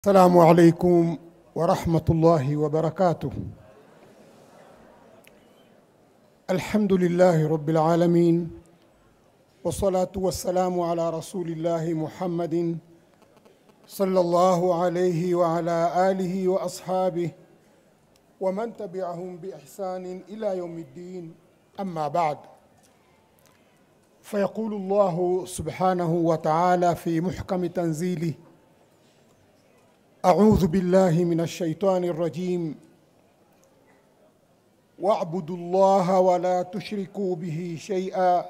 السلام عليكم ورحمة الله وبركاته الحمد لله رب العالمين والصلاة والسلام على رسول الله محمد صلى الله عليه وعلى آله وأصحابه ومن تبعهم بإحسان إلى يوم الدين أما بعد فيقول الله سبحانه وتعالى في محكم تنزيله أعوذ بالله من الشيطان الرجيم واعبدوا الله ولا تشركوا به شيئا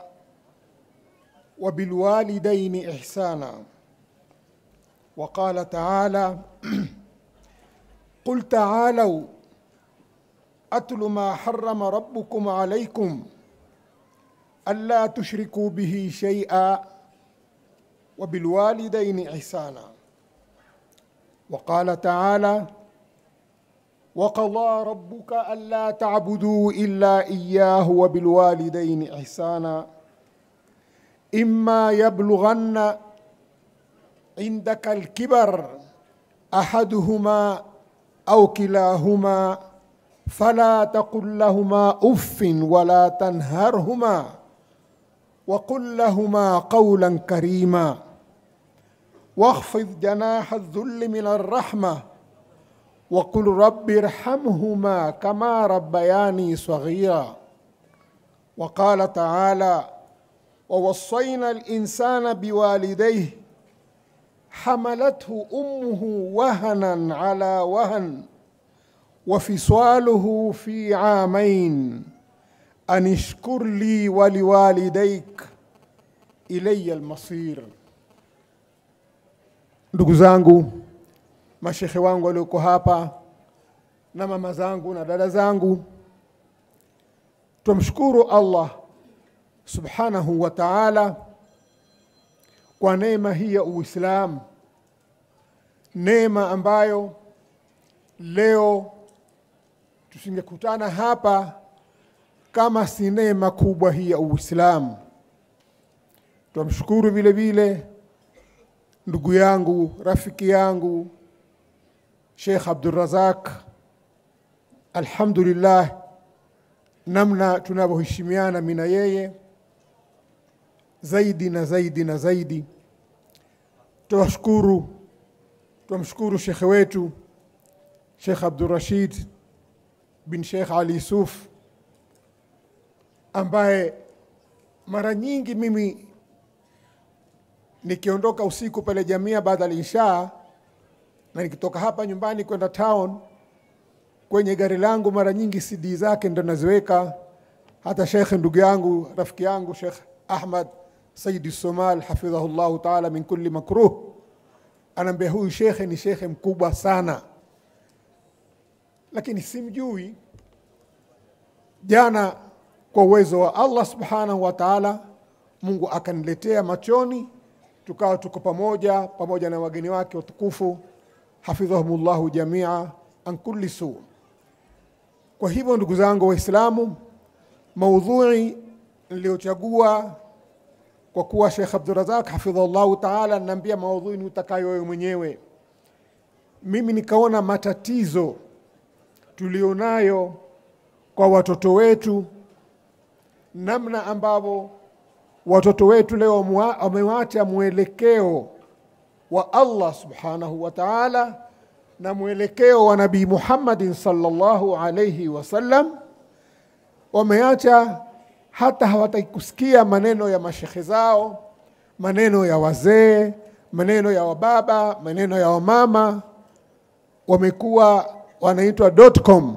وبالوالدين إحسانا وقال تعالى قل تعالوا أتل ما حرم ربكم عليكم ألا تشركوا به شيئا وبالوالدين إحسانا وقال تعالى وقضى ربك ألا تعبدوا إلا إياه وبالوالدين إحسانا إما يبلغن عندك الكبر أحدهما أو كلاهما فلا تقل لهما أف ولا تنهرهما وقل لهما قولا كريما واخفض جناح الذل من الرحمة وقل رب ارحمهما كما ربياني صغيرا وقال تعالى ووصينا الإنسان بوالديه حملته أمه وهنا على وهن وفصاله في عامين أن اشكر لي ولوالديك إلي المصير ndugu zangu mashekhe wangu walioko hapa na mama zangu na dada zangu tumshukuru allah subhanahu wa taala kwa neema hii ya uislamu neema ambayo leo tusingekutana hapa kama si neema kubwa hii ya uislamu twamshukuru vile vile ndugu yangu rafiki yangu Sheikh Abdulrazak, alhamdulillah, namna tunavyoheshimiana mimi na yeye zaidi na zaidi na zaidi. Tuwashukuru, tumshukuru shekhe wetu Sheikh Abdurrashid bin Sheikh Ali Yusuf ambaye mara nyingi mimi nikiondoka usiku pale Jamia baada ya isha na nikitoka hapa nyumbani kwenda town, kwenye gari langu mara nyingi CD zake ndo naziweka. Hata shekhe ndugu yangu rafiki yangu Sheikh Ahmad Saidi Somal hafidhahullahu taala min kulli makruh, anaambia huyu shekhe ni shekhe mkubwa sana, lakini simjui. Jana kwa uwezo wa Allah subhanahu wa taala, Mungu akaniletea machoni tukawa tuko pamoja pamoja na wageni wake watukufu hafidhahumullahu jamia an kulli su. Kwa hivyo ndugu zangu Waislamu, maudhui niliyochagua kwa kuwa Sheikh Abdurazak hafidhahullahu taala naambia maudhui ni utakayo wewe mwenyewe. Mimi nikaona matatizo tulionayo kwa watoto wetu, namna ambavyo watoto wetu leo wamewacha mwelekeo wa Allah subhanahu wa ta'ala na mwelekeo wa Nabii Muhammadin sallallahu alayhi wasallam, wameacha hata hawataki kusikia maneno ya mashekhe zao, maneno ya wazee, maneno ya wababa, maneno ya wamama. Wamekuwa wanaitwa .com,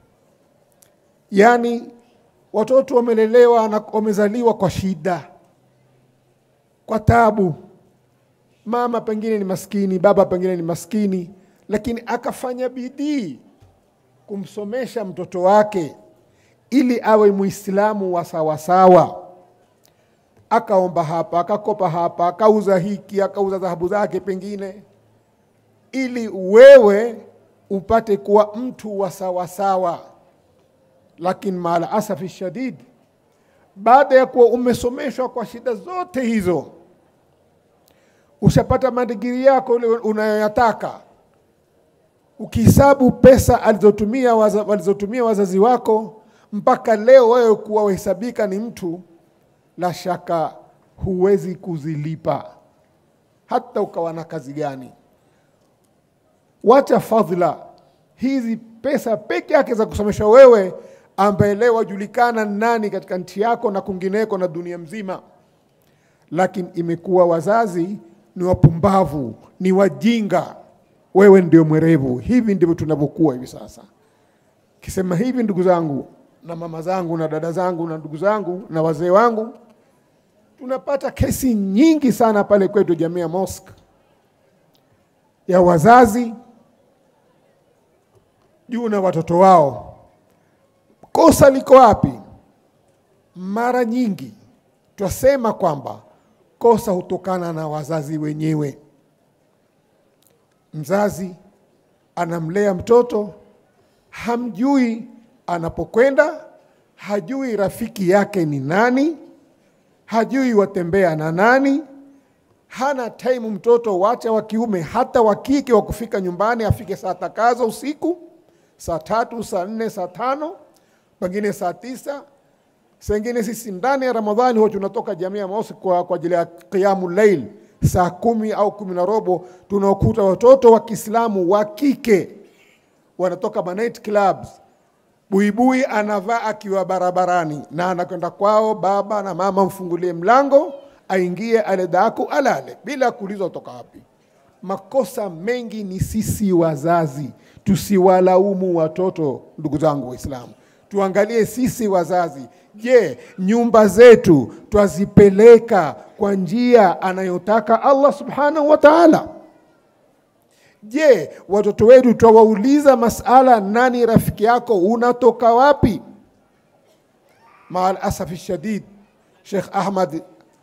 yani watoto wamelelewa na wamezaliwa kwa shida kwa tabu. Mama pengine ni maskini, baba pengine ni maskini, lakini akafanya bidii kumsomesha mtoto wake ili awe Muislamu wa sawasawa. Akaomba hapa, akakopa hapa, akauza hiki, akauza dhahabu zake pengine, ili wewe upate kuwa mtu wa sawasawa. Lakini maala asafi shadid, baada ya kuwa umesomeshwa kwa shida zote hizo ushapata madigiri yako ile unayoyataka, ukihesabu pesa alizotumia waza, walizotumia wazazi wako mpaka leo wewe kuwa wahesabika ni mtu, la shaka huwezi kuzilipa hata ukawa na kazi gani. Wacha fadhila hizi pesa peke yake za kusomesha wewe, ambaye leo wajulikana nani katika nchi yako na kwingineko na dunia mzima, lakini imekuwa wazazi ni wapumbavu, ni wajinga, wewe ndio mwerevu. Hivi ndivyo tunavyokuwa hivi sasa. Kisema hivi, ndugu zangu na mama zangu na dada zangu na ndugu zangu na wazee wangu, tunapata kesi nyingi sana pale kwetu Jamia Mosque ya wazazi juu na watoto wao. Kosa liko wapi? Mara nyingi twasema kwamba kosa hutokana na wazazi wenyewe. Mzazi anamlea mtoto, hamjui anapokwenda, hajui rafiki yake ni nani, hajui watembea na nani, hana time mtoto, wacha wa kiume, hata wa kike wa kufika nyumbani afike saa takazo usiku, saa tatu, saa nne, saa tano, pengine saa tisa. Sengine sisi ndani ya Ramadhani huwa tunatoka Jamia Mosque kwa, kwa ajili ya qiyamu lail saa kumi au kumi na robo, tunaokuta watoto wa Kiislamu wa kike wanatoka ma night clubs buibui anavaa akiwa barabarani na anakwenda kwao, baba na mama mfungulie mlango aingie, ale daku alale bila kuulizwa kutoka wapi. Makosa mengi ni sisi wazazi, tusiwalaumu watoto. Ndugu zangu Waislamu, tuangalie sisi wazazi. Je, nyumba zetu twazipeleka kwa njia anayotaka Allah subhanahu wa ta'ala? Je, watoto wetu twawauliza masala, nani rafiki yako, unatoka wapi? Maal asafi shadid, Sheikh Ahmad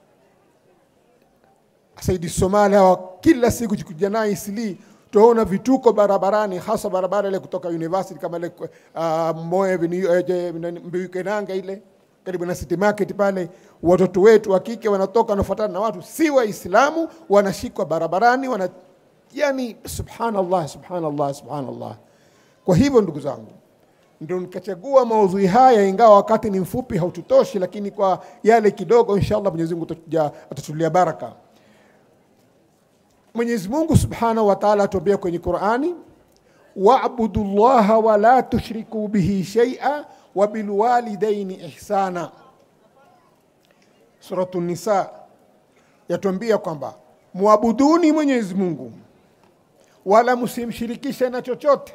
Saidi Somali hawa kila siku kuja naye Isli, tunaona vituko barabarani, hasa barabara ile kutoka university kama ile uh, Moyo Mbiukenanga ile karibu na City Market pale, watoto wetu wa kike wanatoka wanafuatana na watu si Waislamu, wanashikwa barabarani wana yani, subhanallah, subhanallah, subhanallah. Kwa hivyo ndugu zangu, ndio nikachagua maudhui haya, ingawa wakati ni mfupi haututoshi, lakini kwa yale kidogo, inshallah Mwenyezi Mungu atatulia baraka. Mwenyezi Mungu subhanahu wa ta'ala atuambia kwenye Qur'ani, wa'budu llaha wa la tushriku bihi shay'a wa bilwalidaini ihsana. Suratu Nisa yatuambia kwamba muabuduni Mwenyezi Mungu wala msimshirikishe na chochote,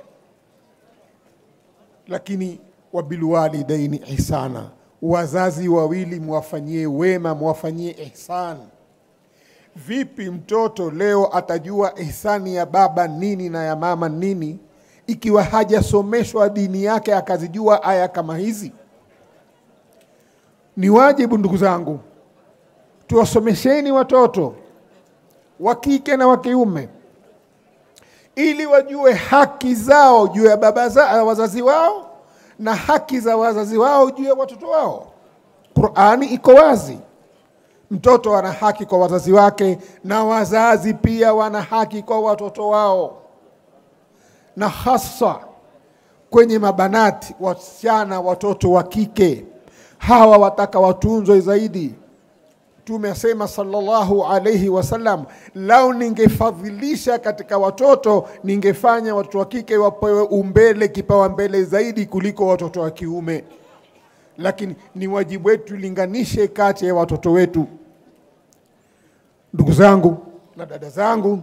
lakini wabilwalidaini ihsana, wazazi wawili muwafanyie wema, muwafanyie ihsan. Vipi mtoto leo atajua ihsani ya baba nini na ya mama nini ikiwa hajasomeshwa dini yake akazijua aya kama hizi? Ni wajibu ndugu zangu, tuwasomesheni watoto wa kike na wa kiume ili wajue haki zao juu ya baba za wazazi wao na haki za wazazi wao juu ya watoto wao. Qur'ani iko wazi, mtoto ana haki kwa wazazi wake na wazazi pia wana haki kwa watoto wao, na hasa kwenye mabanati, wasichana, watoto wa kike hawa wataka watunzwe zaidi. Mtume asema sallallahu alayhi wasallam, lau ningefadhilisha katika watoto ningefanya watoto wa kike wapewe umbele, kipawa mbele zaidi kuliko watoto wa kiume, lakini ni wajibu wetu tulinganishe kati ya watoto wetu. Ndugu zangu na dada zangu,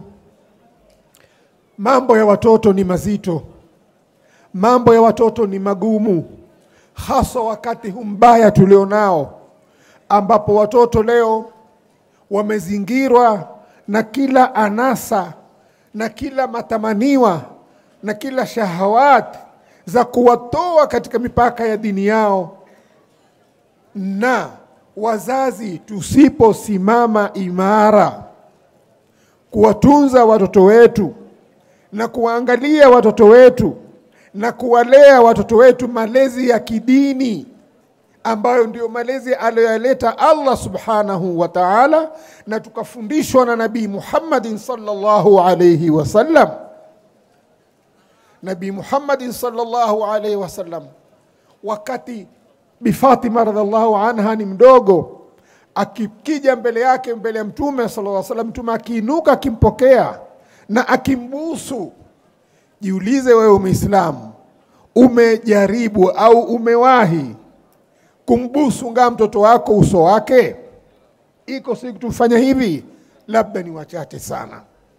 mambo ya watoto ni mazito, mambo ya watoto ni magumu, hasa wakati huu mbaya tulionao ambapo watoto leo wamezingirwa na kila anasa na kila matamaniwa na kila shahawati za kuwatoa katika mipaka ya dini yao, na wazazi tusiposimama imara kuwatunza watoto wetu na kuwaangalia watoto wetu na kuwalea watoto wetu malezi ya kidini ambayo ndio malezi aliyoyaleta Allah subhanahu wa ta'ala, na tukafundishwa na Nabii Muhammadin sallallahu alayhi wasallam, Nabii Muhammadin sallallahu alaihi wasallam, wakati Bi Fatima radhiallahu anha ni mdogo, akikija mbele yake mbele ya Mtume sallallahu alaihi wasallam, Mtume akiinuka akimpokea na akimbusu. Jiulize wewe Muislamu, umejaribu au umewahi kumbusu ngaa mtoto wako uso wake? Iko siku tufanya hivi? Labda ni wachache sana,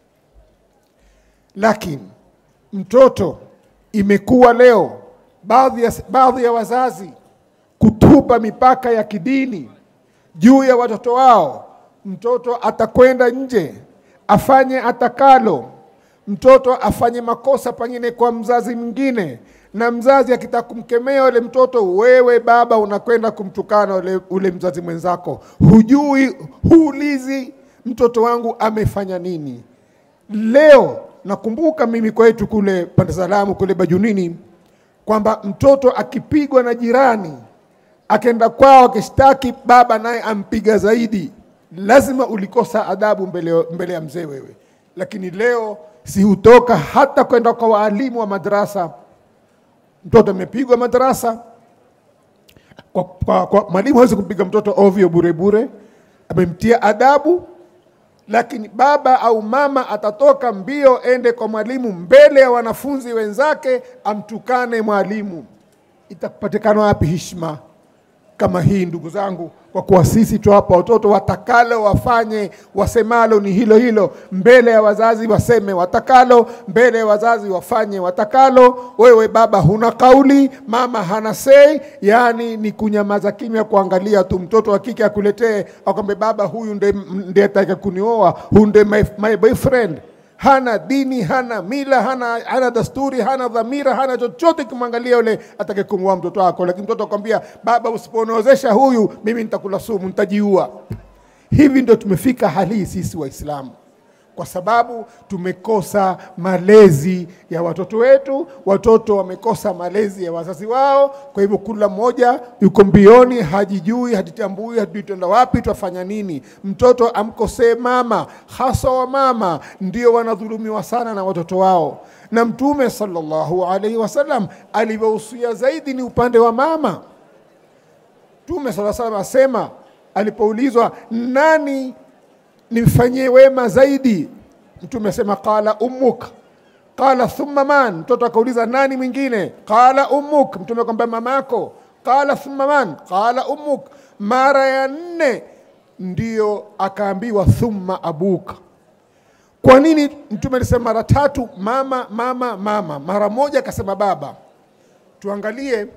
lakini mtoto imekuwa leo baadhi ya, baadhi ya wazazi kutupa mipaka ya kidini juu ya watoto wao. Mtoto atakwenda nje afanye atakalo, mtoto afanye makosa pengine kwa mzazi mwingine, na mzazi akitaka kumkemea ule mtoto, wewe baba unakwenda kumtukana ule, ule mzazi mwenzako, hujui, huulizi mtoto wangu amefanya nini. Leo nakumbuka mimi kwetu kule pande salamu kule Bajunini kwamba mtoto akipigwa na jirani akenda kwao akishtaki, baba naye ampiga zaidi, lazima ulikosa adabu mbele, mbele ya mzee wewe. Lakini leo si hutoka hata kwenda kwa waalimu wa madrasa, mtoto amepigwa madrasa kwa, kwa, kwa, mwalimu hawezi kumpiga mtoto ovyo bure bure, amemtia adabu lakini baba au mama atatoka mbio ende kwa mwalimu mbele ya wanafunzi wenzake amtukane mwalimu. Itapatikana wapi heshima kama hii, ndugu zangu? Kwa kuwa sisi tuwapa watoto watakalo wafanye, wasemalo ni hilo hilo, mbele ya wazazi waseme watakalo, mbele ya wazazi wafanye watakalo. Wewe baba huna kauli, mama hana sei, yaani ni kunyamaza kimya, kuangalia tu. Mtoto wa kike akuletee akwambe, baba huyu ndiye ataka kunioa, huyu ndiye my, my boyfriend hana dini, hana mila, hana, hana dasturi, hana dhamira, hana chochote kimwangalia yule atake kumwoa mtoto wako. Lakini mtoto akwambia, baba, usiponozesha huyu mimi nitakula sumu, nitajiua. Hivi ndio tumefika hali hii sisi Waislamu kwa sababu tumekosa malezi ya watoto wetu, watoto wamekosa malezi ya wazazi wao. Kwa hivyo kila mmoja yuko mbioni, hajijui, hajitambui, hajui tenda wapi, twafanya nini. Mtoto amkosee mama, hasa wa mama ndio wanadhulumiwa sana na watoto wao, na Mtume sallallahu alaihi wasallam alivyohusia zaidi ni upande wa mama. Mtume sallallahu alaihi wasallam asema alipoulizwa nani nimfanyie wema zaidi, Mtume asema qala ummuk, qala thumma man. Mtoto akauliza nani mwingine? Qala ummuk, Mtume akamwambia mamako. Qala thumma man, qala ummuk. Mara ya nne ndiyo akaambiwa thumma abuk. Kwa nini Mtume alisema mara tatu mama, mama, mama, mara moja akasema baba? Tuangalie,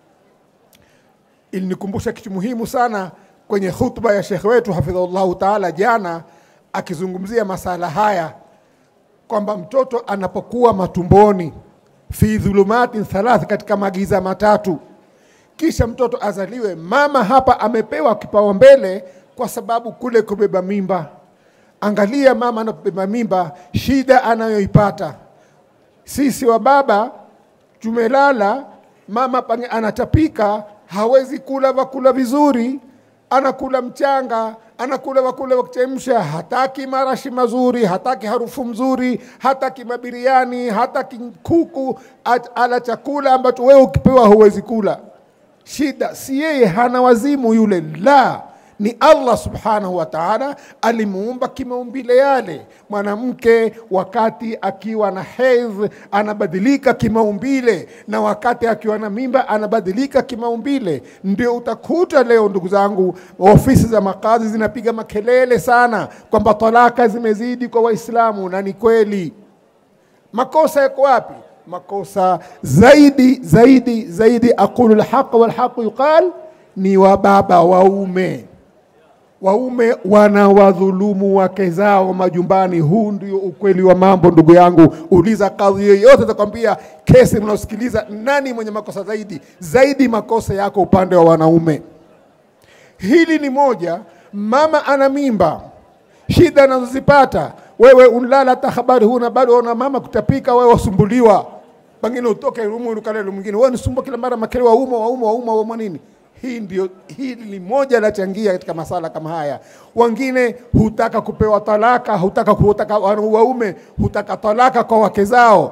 ilinikumbusha kitu muhimu sana kwenye khutba ya shekhe wetu hafidhahullahu taala jana, akizungumzia masala haya kwamba mtoto anapokuwa matumboni fi dhulumatin thalath, katika magiza matatu, kisha mtoto azaliwe, mama hapa amepewa kipaumbele kwa sababu kule kubeba mimba. Angalia mama anapobeba mimba, shida anayoipata. Sisi wa baba tumelala, mama pange anatapika, hawezi kula vakula vizuri anakula mchanga, anakula wakula wa kuchemsha, hataki marashi mazuri, hataki harufu mzuri, hataki mabiriani, hataki kuku, ala chakula ambacho wewe ukipewa huwezi kula. Shida si yeye, hana wazimu yule, la ni Allah subhanahu wa ta'ala alimuumba kimaumbile yale. Mwanamke wakati akiwa na hedh anabadilika kimaumbile, na wakati akiwa na mimba anabadilika kimaumbile. Ndio utakuta leo, ndugu zangu, ofisi za makazi zinapiga makelele sana kwamba talaka zimezidi kwa Waislamu, na ni kweli. Makosa yako wapi? Makosa zaidi zaidi zaidi, aqulu lhaq walhaqu yuqal, ni wa baba waume waume wanawadhulumu wake zao majumbani. Huu ndio ukweli wa mambo, ndugu yangu. Uliza kadhi yoyote, atakwambia kesi mnaosikiliza, nani mwenye makosa zaidi? Zaidi makosa yako upande wa wanaume. Hili ni moja. Mama ana mimba, shida anazozipata wewe, unlala hata habari huna, bado una mama kutapika, wewe wasumbuliwa, pengine utoke rumu ukalele mwingine, wewe nisumbua kila mara, makele wauma wauma wauma wauma nini hii ndio hili ni moja lachangia katika masala kama haya. Wengine hutaka kupewa talaka, hutaka kutaka waume hutaka talaka kwa wake zao.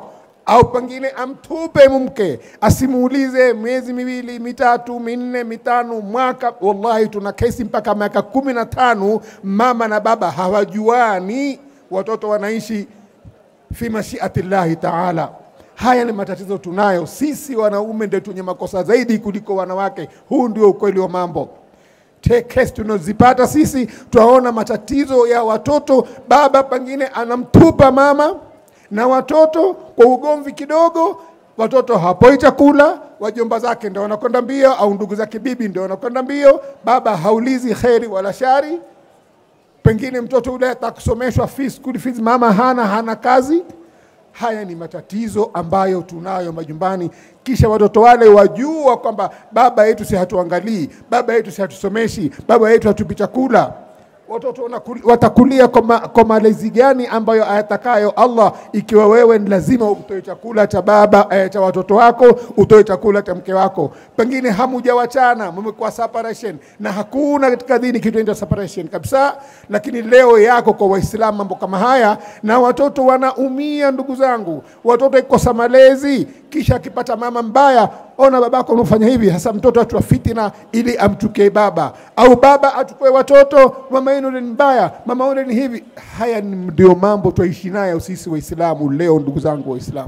au pengine amtupe mke, asimuulize miezi miwili mitatu minne mitano mwaka. Wallahi, tuna kesi mpaka miaka kumi na tano mama na baba hawajuani, watoto wanaishi fi mashiati llahi taala. Haya ni matatizo tunayo sisi wanaume, ndio tunye makosa zaidi kuliko wanawake. Huu ndio ukweli wa mambo. Kesi tunazipata sisi, twaona matatizo ya watoto. Baba pengine anamtupa mama na watoto kwa ugomvi kidogo, watoto hapoi chakula, wajomba zake ndio wanakwenda mbio, au ndugu zake bibi ndio wanakwenda mbio. Baba haulizi kheri wala shari. Pengine mtoto ule atakusomeshwa fees, school fees, mama hana hana kazi. Haya ni matatizo ambayo tunayo majumbani, kisha watoto wale wajua kwamba baba yetu si hatuangalii, baba yetu si hatusomeshi, baba yetu hatupi chakula. Watoto wanakuli- watakulia kwa ma- kwa malezi gani ambayo ayatakayo Allah, ikiwa wewe ni lazima utoe chakula cha baba eh, cha watoto wako, utoe chakula cha mke wako. Pengine hamujawachana, mmekuwa separation, na hakuna katika dini kitu inaitwa separation kabisa, lakini leo yako kwa Waislamu mambo kama haya, na watoto wanaumia. Ndugu zangu, watoto ikosa malezi, kisha akipata mama mbaya, ona babako unafanya hivi. Hasa mtoto atua fitina ili amchukie baba, au baba achukue watoto, mama yenu ni mbaya, mama yule ni hivi. Haya ni ndio mambo twaishi nayo sisi Waislamu leo, ndugu zangu Waislamu.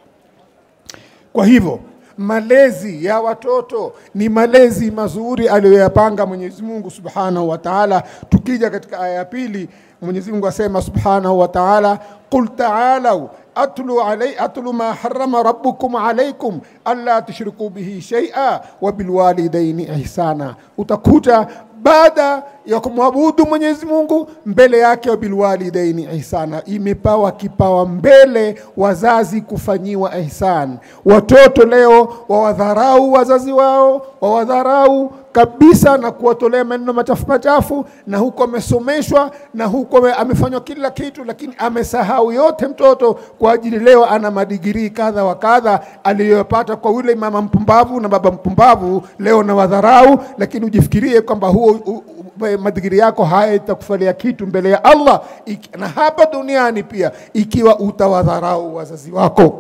Kwa hivyo malezi ya watoto ni malezi mazuri aliyoyapanga Mwenyezi Mungu Subhanahu wa Ta'ala. Tukija katika aya ya pili, Mwenyezi Mungu asema Subhanahu wa Ta'ala, qul ta'alau atlu alay atlu ma harrama rabbukum alaykum alla tushriku bihi shay'a wa bilwalidaini ihsana. Utakuta baada ya kumwabudu Mwenyezi Mungu mbele yake wa bilwalidaini ihsana, imepawa kipawa mbele wazazi kufanyiwa ihsan. Watoto leo wawadharau wazazi wao, wawadharau kabisa na kuwatolea maneno machafu machafu, na huko amesomeshwa na huko ame- amefanywa kila kitu, lakini amesahau yote mtoto kwa ajili leo ana madigirii kadha wa kadha aliyopata kwa yule mama mpumbavu na baba mpumbavu, leo na wadharau, lakini ujifikirie kwamba huo u- u- madigiri yako hayatakufalia kitu mbele ya Allah iki- na hapa duniani pia, ikiwa utawadharau wazazi wako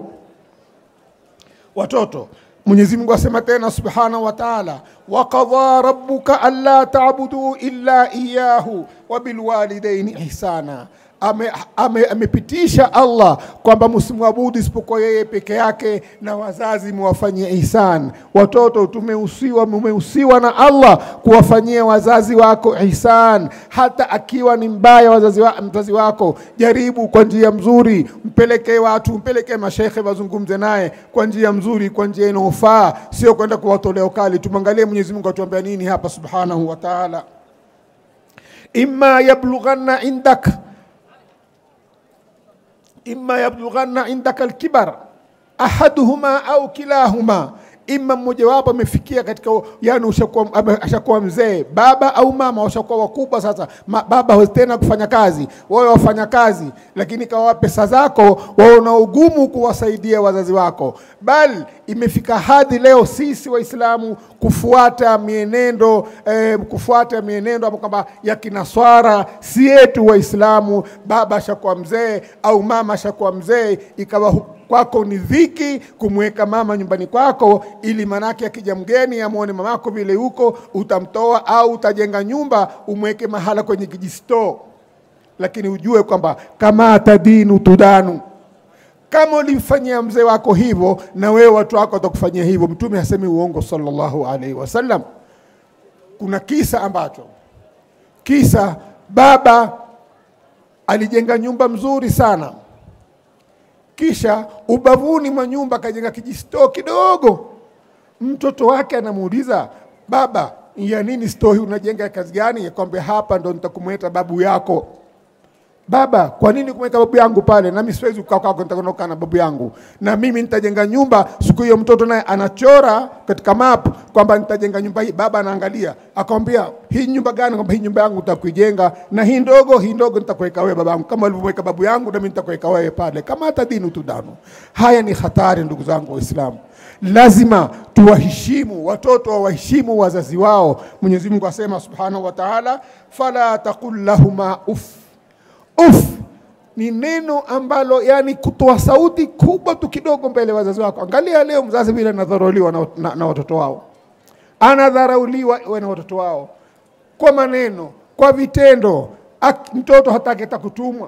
watoto. Mwenyezi Mungu asema tena subhanahu wa ta'ala, waqadha rabbuka alla ta'budu illa iyyahu wa bilwalidaini ihsana. Ame- ame- Amepitisha Allah kwamba msimwabudu isipokuwa yeye peke yake na wazazi muwafanyie ihsan. Watoto tumehusiwa, mumehusiwa na Allah kuwafanyia wazazi wako ihsan, hata akiwa ni mbaya wazazi wa, mzazi wako, jaribu kwa njia mzuri, mpelekee watu, mpelekee mashekhe wazungumze naye kwa njia mzuri, kwa njia inayofaa, sio kwenda kuwatolea ukali. Tumwangalie Mwenyezi Mungu atuambia nini hapa subhanahu wa ta'ala, imma yablughanna indak imma yablughanna indaka alkibar ahaduhuma au kilahuma, ima mmojawapo amefikia katika yani, ushakuwa ame- ashakuwa mzee, baba au mama washakuwa wakubwa sasa. Ma, baba hawezi tena kufanya kazi, wewe wafanya kazi, lakini kawa pesa zako, waona ugumu kuwasaidia wazazi wako, bali imefika hadhi leo sisi Waislamu kufuata mienendo eh, kufuata mienendo ambayo kwamba ya kinaswara si yetu Waislamu. Baba ashakuwa mzee au mama ashakuwa mzee, ikawa hu- kwako ni dhiki kumweka mama nyumbani kwako, ili manake akija mgeni amwone mamako vile huko, utamtoa au utajenga nyumba umweke mahala kwenye kijistoo, lakini ujue kwamba kama tadinu tudanu kama ulimfanyia mzee wako hivyo, na wewe watu wako watakufanyia hivyo. Mtume hasemi uongo sallallahu alaihi wasallam. Kuna kisa ambacho kisa baba alijenga nyumba mzuri sana, kisha ubavuni mwa nyumba akajenga kijistoo kidogo. Mtoto wake anamuuliza baba, ya nini stoo hii unajenga ya kazi gani? Akwambia hapa ndo nitakumweta babu yako. Baba, kwa nini kumweka babu yangu pale? Nami siwezi kukaa kwako, nitakwenda kukaa na babu yangu, na mimi nitajenga nyumba. Siku hiyo mtoto naye anachora katika map kwamba nitajenga nyumba hii. Baba anaangalia akamwambia, hii nyumba gani? Kwamba hii nyumba yangu nitakuijenga, na hii ndogo, hii ndogo nitakuweka wewe babangu, kama ulivyomweka babu yangu, nami nitakuweka wewe pale, kama hata dini tudano. Haya ni hatari, ndugu zangu Waislamu. Lazima tuwaheshimu watoto, wawaheshimu wazazi wao. Mwenyezi Mungu asema subhanahu wa ta'ala, fala taqul lahuma uff Uf, ni neno ambalo yani kutoa sauti kubwa tu kidogo mbele ya wazazi wako. Angalia leo mzazi vile anadharauliwa na, na, na watoto wao, anadharauliwa na watoto wao kwa maneno, kwa vitendo. Ak, mtoto hataki hata kutumwa,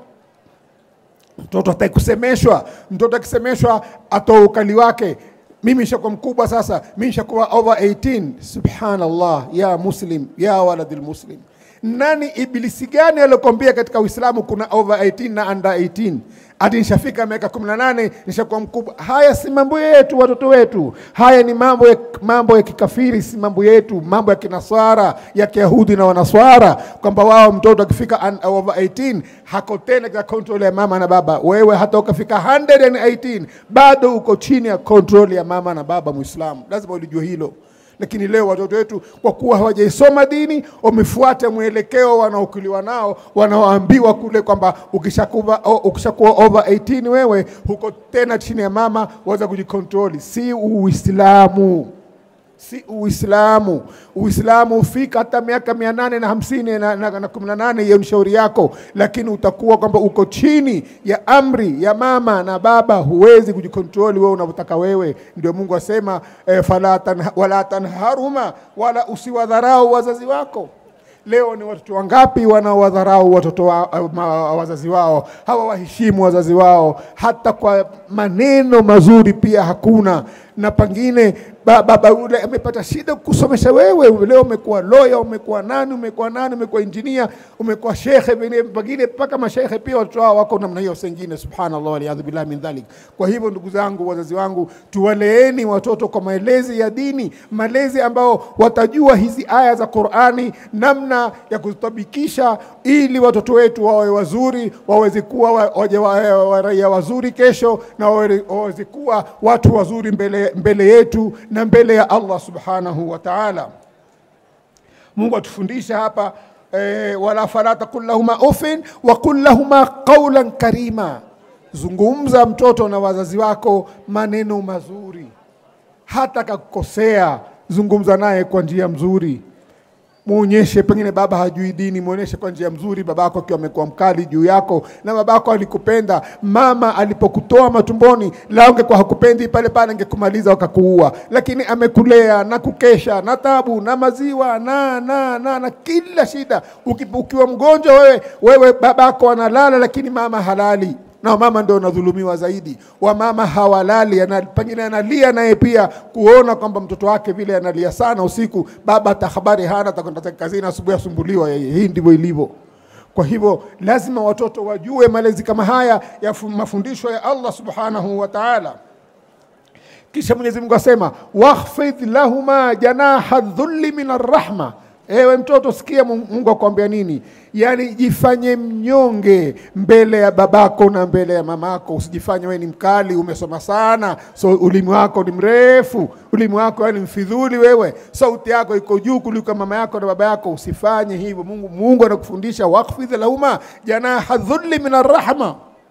mtoto hataki kusemeshwa. Mtoto akisemeshwa atoa ukali wake. Mimi nishakuwa mkubwa sasa, mimi nishakuwa over 18. Subhanallah, ya muslim ya waladil muslim nani ibilisi gani aliyokwambia katika Uislamu kuna over 18 na under 18? Ati nishafika miaka 18 nishakuwa mkubwa. Haya si mambo yetu, watoto wetu. Haya ni mambo ya, mambo ya kikafiri, si mambo yetu, mambo ya kinaswara ya Kiyahudi na Wanaswara, kwamba wao mtoto akifika un- over 18 hako tena katika control ya mama na baba. Wewe hata ukafika 118 bado uko chini ya control ya mama na baba. Muislamu lazima ulijue hilo lakini leo watoto wetu kwa kuwa hawajaisoma dini wamefuata mwelekeo wanaokuliwa nao wanaoambiwa kule kwamba ukishakuwa o- ukishakuwa over 18 wewe huko tena chini ya mama waweza kujikontroli si uislamu si Uislamu. Uislamu hufika hata miaka mia nane na hamsini na, na, na kumi na nane, hiyo ni shauri yako, lakini utakuwa kwamba uko chini ya amri ya mama na baba, huwezi kujikontroli wewe unavyotaka wewe. Ndio Mungu asema eh, fala tanha, wala tanharuma, wala usiwadharau wazazi wako. Leo ni watoto wangapi wanaowadharau watoto wa, ma, wazazi wao, hawawaheshimu wazazi wao, hata kwa maneno mazuri pia hakuna. Na pengine ba- baba yule amepata shida kusomesha wewe, leo umekuwa lawyer, umekuwa nani, umekuwa nani, umekuwa injinia, umekuwa shekhe, pengine pengine mpaka mashekhe pia watoto wao wako namna hiyo, sengine subhanallah, waliyadhu billahi min dhalik. Kwa hivyo ndugu zangu, wazazi wangu, tuwaleeni watoto kwa malezi ya dini, malezi ambao watajua hizi aya za Qur'ani, namna ya kuzitabikisha, ili watoto wetu wawe wazuri, waweze kuwa wa- waje wa- wa- raia wazuri kesho, na wawe- waweze kuwa watu wazuri mbele, mbele yetu na mbele ya Allah subhanahu wa ta'ala. Mungu atufundisha hapa eh, wala fala taqul lahuma ufin wa qul lahuma qawlan karima, zungumza mtoto na wazazi wako maneno mazuri, hata kakukosea, zungumza naye kwa njia mzuri muonyeshe pengine baba hajui dini, muonyeshe kwa njia mzuri. Babako akiwa amekuwa mkali juu yako na babako alikupenda, mama alipokutoa matumboni, la ungekuwa hakupendi pale pale, angekumaliza wakakuua, lakini amekulea na kukesha na tabu na maziwa na na na na kila shida. Uki- Ukiwa mgonjwa wewe, wewe babako analala, lakini mama halali na mama ndio wanadhulumiwa zaidi. Wamama hawalali, ana, pengine analia naye pia kuona kwamba mtoto wake vile analia sana usiku, baba hata habari hana, atakwenda zake kazini, asubuhi asumbuliwa yeye. Hii ndivyo ilivyo. Kwa hivyo lazima watoto wajue malezi kama haya ya fu- mafundisho ya Allah subhanahu wa ta'ala. Kisha Mwenyezi Mungu asema wakhfidh lahuma janaha dhulli min arrahma. Ewe mtoto, sikia Mungu Mungu akwambia nini? Yaani jifanye mnyonge mbele ya babako na mbele ya mamako. Usijifanye wewe ni mkali, umesoma sana, so ulimi wako ni mrefu, ulimi wako yani mfidhuli wewe, sauti yako iko juu kuliko mama yako na baba yako. Usifanye hivyo. Mungu Mungu anakufundisha wakhfidh lahuma janaha dhulli min arrahma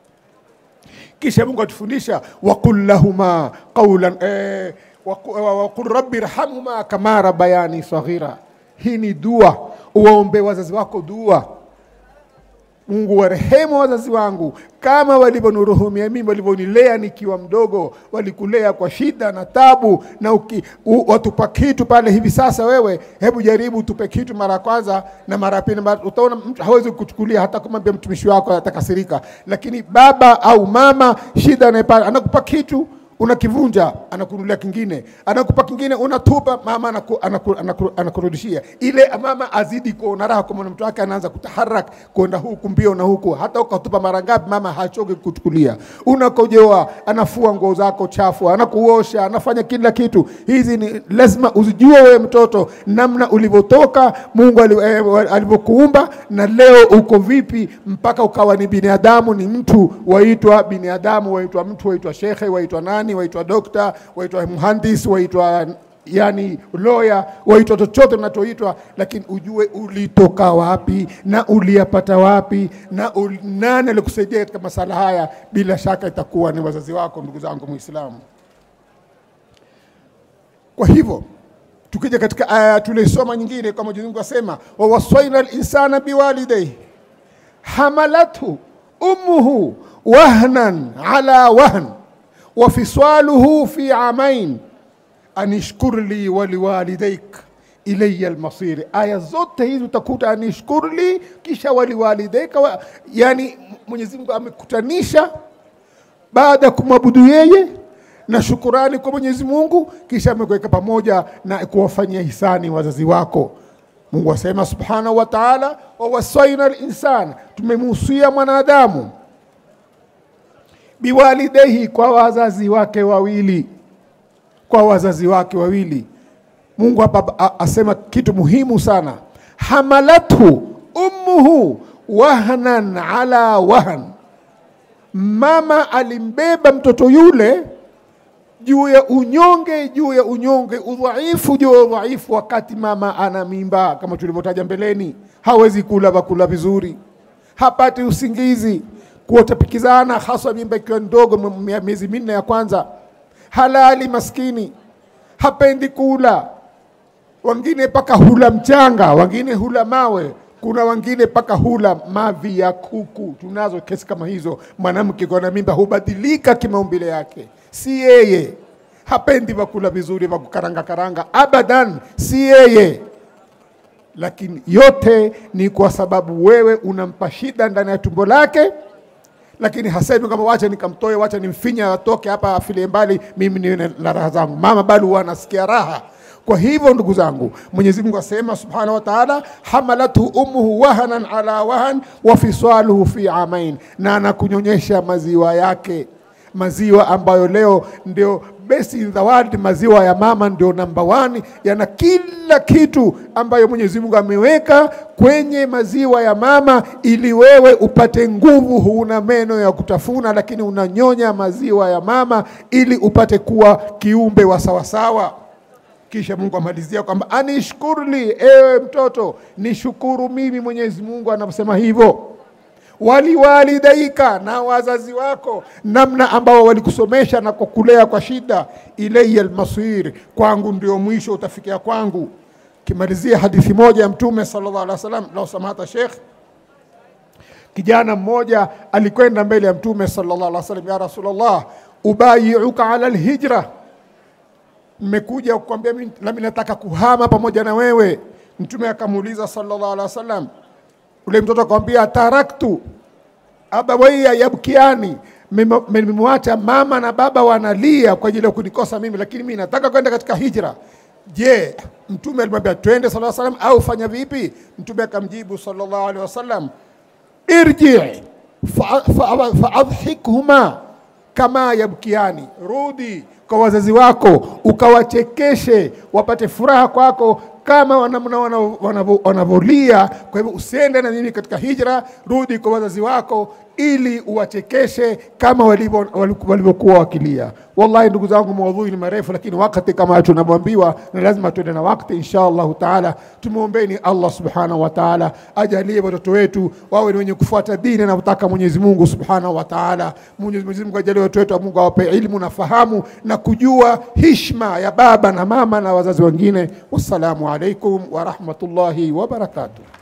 kisha Mungu atufundisha waqul lahuma qawlan eh, waqu- wa- waqul rabbi irhamhuma kama rabbayani saghira. Hii ni dua, uwaombe wazazi wako dua. Mungu warehemu wazazi wangu kama walivyonihurumia mimi, walivyonilea nikiwa mdogo. Walikulea kwa shida na tabu, na uki, u, watupa kitu pale hivi sasa. Wewe hebu jaribu tupe kitu mara ya kwanza na mara ya pili, mara- utaona mtu hawezi kuchukulia, hata kumwambia mtumishi wako atakasirika. Lakini baba au mama, shida anayepata anakupa kitu unakivunja anakunulia kingine, anakupa kingine unatupa, mama anaku, anaku, anaku, anakurudishia ile. Mama azidi kuona raha kwa mtoto wake, anaanza kutaharak kwenda huku mbio na huku, hata ukatupa mara ngapi, mama hachoki kuchukulia. Unakojoa, anafua nguo zako chafu, anakuosha, anafanya kila kitu. Hizi ni lazima uzijue wewe mtoto, namna ulivyotoka Mungu ali- eh, alivyokuumba na leo uko vipi mpaka ukawa ni binadamu, ni mtu waitwa binadamu, waitwa mtu, waitwa shekhe, waitwa nani, waitwa dokta, waitwa mhandis, waitwa yani lawyer, waitwa chochote unachoitwa, lakini ujue ulitoka wapi na uliyapata wapi na ul, nani alikusaidia katika masala haya. Bila shaka itakuwa ni wazazi wako, ndugu zangu Muislamu. Kwa hivyo tukija katika aya tulisoma nyingine, kama Mwenyezi Mungu asema, wawaswaina linsana biwalidayhi hamalathu ummuhu wahnan ala wahn wa fisaluhu fi amain anishkur li waliwalidaik ilaya almasiri. Aya zote hizi utakuta anishkur li kisha waliwalidaika wa, yani Mwenyezi Mungu amekutanisha baada ya kumwabudu yeye na shukurani kwa Mwenyezi Mungu, kisha amekuweka pamoja na kuwafanyia hisani wazazi wako. Mungu asema subhanahu wa ta'ala, wawasaina linsan, tumemuhusia mwanadamu biwalidehi, kwa wazazi wake wawili, kwa wazazi wake wawili. Mungu hapa asema kitu muhimu sana, hamalathu ummuhu wahnan ala wahn, mama alimbeba mtoto yule juu ya unyonge juu ya unyonge, udhaifu juu ya udhaifu, wakati mama ana mimba, kama tulivyotaja mbeleni, hawezi kula vakula vizuri, hapati usingizi, kuotapikizana, haswa mimba ikiwa ndogo, miezi minne ya kwanza, halali maskini, hapendi kula, wengine mpaka hula mchanga, wengine hula mawe, kuna wengine mpaka hula mavi ya kuku. Tunazo kesi kama hizo. Mwanamke kwa na mimba hubadilika kimaumbile yake, si yeye. Hapendi vakula vizuri vya kukaranga karanga, abadan, si yeye. Lakini yote ni kwa sababu wewe unampa shida ndani ya tumbo lake, lakini hasemi kama wacha nikamtoe, wacha nimfinya atoke hapa afile mbali, mimi niwe na raha zangu. Mama bado huwa anasikia raha kwa hivyo ndugu zangu, Mwenyezi Mungu asema subhanahu wa ta'ala, hamalathu ummuhu wahanan ala wahan wa fisaluhu fi amain, na anakunyonyesha maziwa yake, maziwa ambayo leo ndio best in the world. Maziwa ya mama ndio namba one, yana kila kitu ambayo Mwenyezi Mungu ameweka kwenye maziwa ya mama, ili wewe upate nguvu. Huna meno ya kutafuna, lakini unanyonya maziwa ya mama ili upate kuwa kiumbe wa sawasawa. Kisha Mungu amalizia kwamba anishkurli, ewe mtoto, nishukuru mimi Mwenyezi Mungu. Anaposema hivyo, waliwalidaika, na wazazi wako, namna ambao walikusomesha na kukulea kwa shida. Ilaya almasir, kwangu ndio mwisho utafikia kwangu. Kimalizia hadithi moja ya Mtume sallallahu alaihi wasallam, lau samahata Sheikh, kijana mmoja alikwenda mbele ya Mtume sallallahu alaihi wasallam, ya Rasulullah, ubayiuka ala alhijra mmekuja kukwambia nami nataka kuhama pamoja na wewe. Mtume akamuuliza sallallahu alaihi wasallam, ule mtoto akamwambia, taraktu abawaiya yabkiani, nimemwacha mama na baba wanalia kwa ajili ya kunikosa mimi, lakini mimi nataka kwenda katika hijra. Je, mtume alimwambia twende sallallahu alaihi wasallam au fanya vipi? Mtume akamjibu sallallahu alaihi wasallam, irji faadhikhuma fa, fa kama yabkiani, rudi kwa wazazi wako ukawachekeshe, wapate furaha kwako kama wanavyolia. Kwa hivyo usiende na mimi katika hijra, rudi kwa wazazi wako ili uwachekeshe kama walivyokuwa wakilia. Wallahi ndugu zangu, maudhui ni marefu, lakini wakati kama tunavyoambiwa na lazima tuende na wakati. Insha Allahu taala, tumwombeni Allah subhanahu wa taala ajalie watoto wetu wawe ni wenye kufuata dini anavyotaka Mwenyezi Mungu subhanahu wa taala. Mwenyezi Mungu ajalie watoto wetu, Mungu awape ilmu na fahamu na kujua hishma ya baba na mama na wazazi wengine. Wassalamu alaikum wa rahmatullahi wa barakatuh.